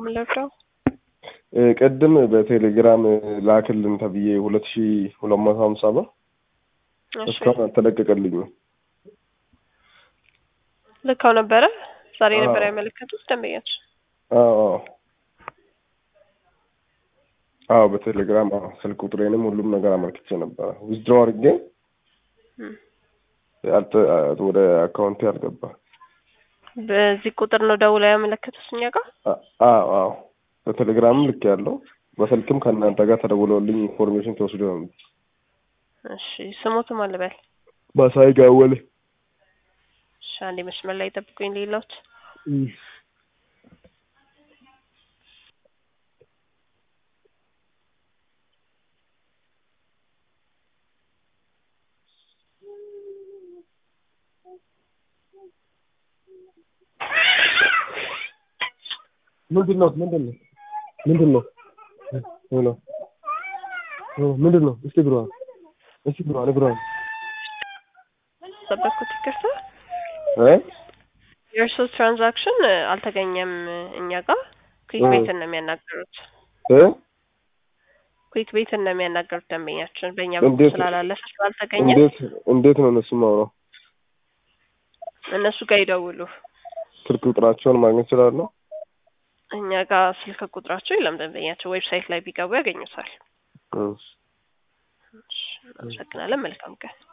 የምንለብደው ቅድም በቴሌግራም ላክልን ተብዬ ሁለት ሺ ሁለት መቶ ሀምሳ ብር እስካሁን አልተለቀቀልኝም። ልካው ነበረ ዛሬ አዎ። ነበር ያመለከቱት ደንበኛች አዎ አዎ አዎ በቴሌግራም አዎ ስልክ ቁጥሬንም ሁሉም ነገር አመልክቼ ነበረ። ዊዝድሮ አድርጌ ያልተ ወደ አካውንቴ አልገባ። በዚህ ቁጥር ነው ደውለው ያመለከቱት እኛ ጋር አ- አዎ አዎ በቴሌግራምም ልክ ያለው በስልክም ከእናንተ ጋር ተደውለውልኝ ኢንፎርሜሽን ተወስዶ ነው። እሺ ስሙትም አልበል ማሳይ ጋወል እሺ አንዴ መስመር ላይ ጠብቁኝ ሌላዎች ምንድን ነው ምንድን ነው ምንድን ነው ሄሎ ሄሎ ምንድን ነው እስቲ ብለዋል እስቲ ብለዋል ብለዋል ጠበቅኩት ይቅርታ እ የእርሶ ትራንዛክሽን አልተገኘም እኛ ጋር ኩዊክ እ ቤትን ነው የሚያናገሩት እ ኩዊክ ቤትን ነው የሚያናገሩት ደንበኛችን በእኛ በኩል እንዴት ስላላለፈ ስላልተገኘ እንዴት እንዴት ነው እነሱ ማውራው እነሱ ጋር ይደውሉ ስልክ ቁጥራቸውን ማግኘት እችላለሁ እኛ ጋር ስልክ ቁጥራቸው የለም ደንበኛቸው ዌብሳይት ላይ ቢገቡ ያገኙታል እ እሺ፣ እናመሰግናለን መልካም ቀን